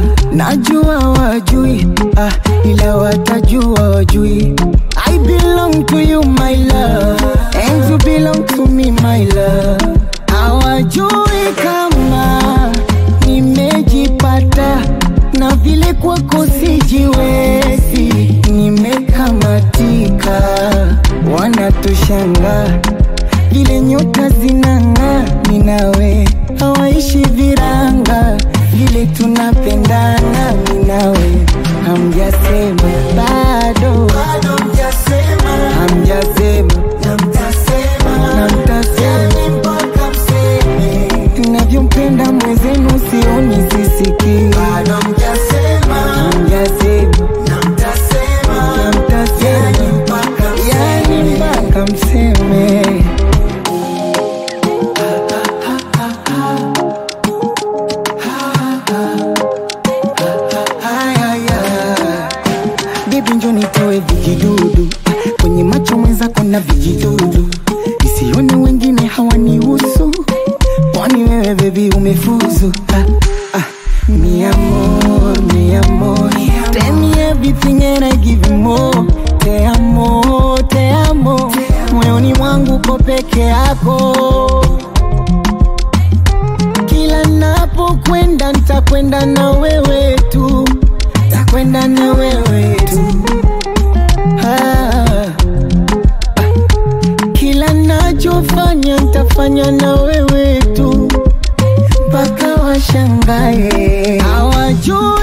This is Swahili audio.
najua wajui ah, ila watajua wajui I belong to you my love and you belong to me my love hawajui kama nimejipata na vile kwako sijiwezi nimekamatika wanatushanga vile nyota zinang'aa minawe hawaishi viranga vile tunapendana minawe hamjasema bado hamjasema na mtasema navyompenda mwezenu sioni sisikii hamjasema na mtasema yani mpaka mseme Baby njo nitoe vijidudu kwenye macho mwenzako na vijidudu isione wengine hawanihusu kwani wewe bebi umefuzu ah, ah. Mi amor, mi amor Tell me everything and I give you more Te amo, te amo Moyoni mwangu ko peke yako Kila napokwenda nitakwenda na wewe tu Takwenda na wewe tu ah. Kila nachofanya nitafanya na wewe tu mpaka washangae hawajui